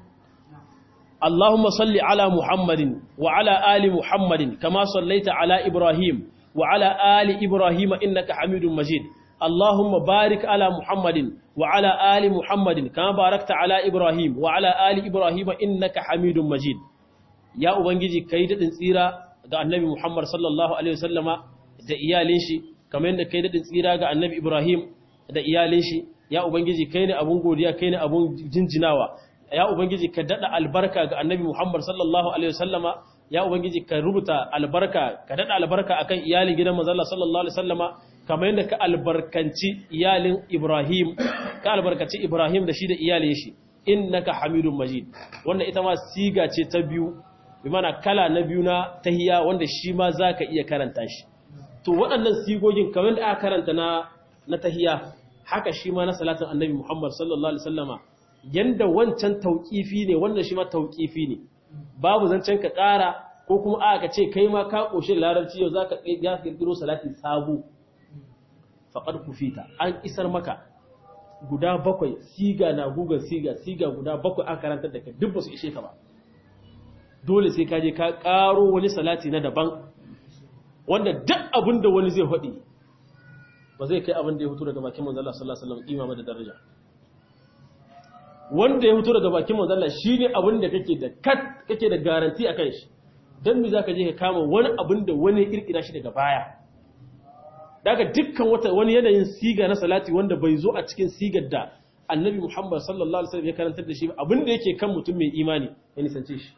اللهم صل على محمد وعلى آل محمد كما صليت على إبراهيم وعلى آل إبراهيم إنك حميد مجيد اللهم بارك على محمد وعلى آل محمد كما باركت على إبراهيم وعلى آل إبراهيم إنك حميد مجيد يا أبنجي كيدة tsira ga annabi Muhammad sallallahu alaihi wasallama da iyalin shi kamar yadda kai dadin tsira ga annabi Ibrahim da iyalin shi ya ubangiji kai ne abun godiya kai ne abun jinjinawa ya ubangiji ka dada albarka ga annabi Muhammad sallallahu alaihi wasallama ya ubangiji ka rubuta albarka ka dada albarka akan iyalin gidan manzon Allah sallallahu alaihi wasallama kamar yadda ka albarkanci iyalin Ibrahim ka albarkaci Ibrahim da shi da iyalin shi innaka hamidun majid wannan ita ma siga ce ta biyu bi mana kala na biyu na tahiya wanda shi ma zaka iya karanta shi to waɗannan sigogin kamar da aka karanta na na tahiya haka shi ma na salatin annabi Muhammad sallallahu alaihi wasallama yanda wancan tauƙifi ne wannan shi ma tauƙifi ne babu zancen ka ƙara ko kuma aka ce kai ma ka ƙoshe larabci yau za ka ƙirƙiro salati sabu faƙar kufita an isar maka guda bakwai siga na guga siga siga guda bakwai an karantar da ka duk ba su ishe ka ba dole sai ka je ka ƙaro wani salati na daban wanda duk abin da wani zai haɗi ba zai kai abin da ya fito daga bakin manzala sallallahu alaihi wasallam imama da daraja wanda ya fito daga bakin manzala shine abin da kake da kat kake da garanti akan shi dan me zaka je ka kama wani abin da wani kirkira shi daga baya daga dukkan wata wani yanayin siga na salati wanda bai zo a cikin sigar da annabi Muhammad sallallahu alaihi wasallam ya karantar da shi abin da yake kan mutum mai imani ya nisance shi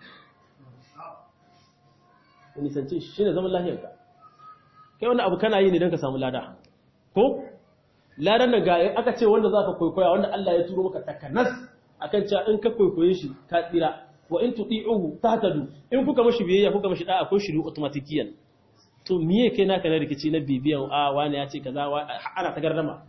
ya nisance shi shine zaman lafiyarka kai wani abu kana yi ne don ka samu lada ko ladan nan ga aka ce wanda zaka kwaikwaya wanda Allah ya turo maka takanas akan cewa in ka kwaikwaye shi ka tsira wa in tuti'uhu tahtadu in kuka mashi biyayya kuka mashi da'a ko shiru automatikiyan to miye kai naka na rikici na bibiyan a wani ya ce kaza ana ta gardama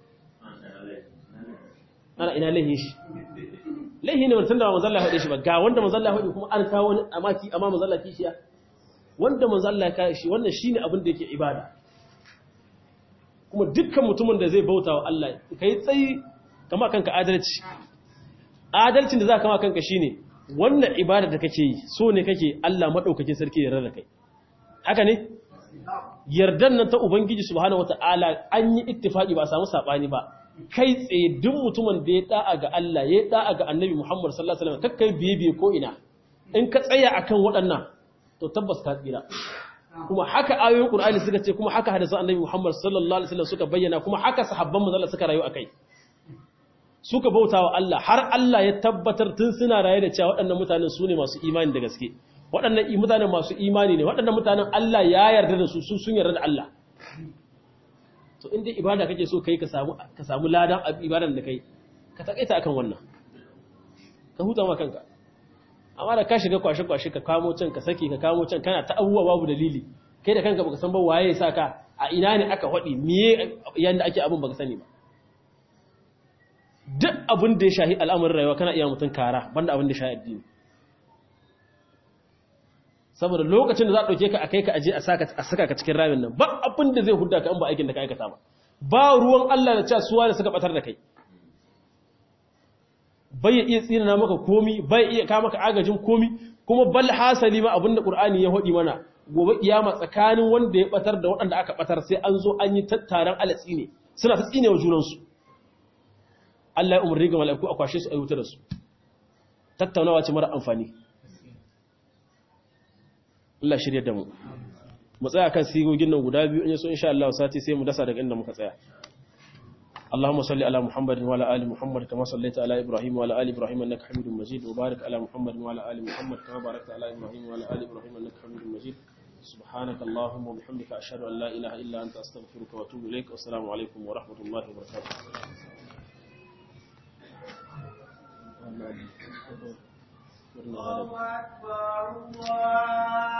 ana ina lahi shi lahi ne wanda da manzo Allah ya shi ba ga wanda manzo Allah ya kuma an kawo wani amaki amma manzo Allah kishiya wanda manzo Allah ya shi wannan shine abin da yake ibada kuma dukkan mutumin da zai bauta wa Allah kai tsayi kama kanka adalci adalcin da za kama kanka shine wannan ibada da kake yi so ne kake Allah madaukakin sarki ya rarra kai haka ne yardan nan ta ubangiji subhanahu wataala an yi ittifaki ba a samu sabani ba kai tsaye duk mutumin da ya da'a ga Allah ya da'a ga Annabi Muhammad sallallahu alaihi wasallam kakkai biye biye ko ina in ka tsaya akan waɗannan to tabbas ka tsira kuma haka ayoyin Qur'ani suka ce kuma haka hadisan Annabi Muhammad sallallahu alaihi wasallam suka bayyana kuma haka sahabban manzon Allah suka rayu akai suka bauta wa Allah har Allah ya tabbatar tun suna raye da cewa waɗannan mutanen su ne masu imani da gaske waɗannan mutanen masu imani ne waɗannan mutanen Allah ya yarda da su su sun yarda da Allah to inda ibada kake so kai ka samu ka samu ladan ibadan da kai ka takaita akan wannan ka huta ma kanka amma da ka shiga kwashe kwashe ka kamo can ka saki ka kamo can kana ta abubuwa babu dalili kai da kanka baka san ba waye ya saka a ina ne aka hadi miye yanda ake abun baka sani ba duk abin da ya shahi al'amarin rayuwa kana iya mutun kara banda abin da ya shahi addini saboda lokacin da za a ɗauke ka a kai ka aje a saka ka cikin ramin nan ba abin da zai hudda ka in ba aikin da ka aikata ba ba ruwan Allah da cewa suwa da suka batar da kai bai iya tsina maka komi bai iya ka maka agajin komi kuma bal hasali ma abin da Qur'ani ya hodi mana gobe kiyama tsakanin wanda ya batar da waɗanda aka batar sai an zo an yi tattaran alatsi ne suna ta tsine wa junansu Allah ya umarni ga mala'iku a kwashe su a wuta da su tattaunawa ce mara amfani Allah shirya da mu mu tsaya kan sigogin nan guda biyu in yaso insha Allah sati sai mu dasa daga inda muka tsaya اللهم صل على محمد وعلى ال محمد كما صليت على ابراهيم وعلى ال ابراهيم انك حميد مجيد وبارك على محمد وعلى ال محمد كما باركت على ابراهيم وعلى ال ابراهيم انك حميد مجيد سبحانك اللهم وبحمدك اشهد ان لا اله الا انت استغفرك واتوب اليك والسلام عليكم ورحمه الله وبركاته
الله أكبر الله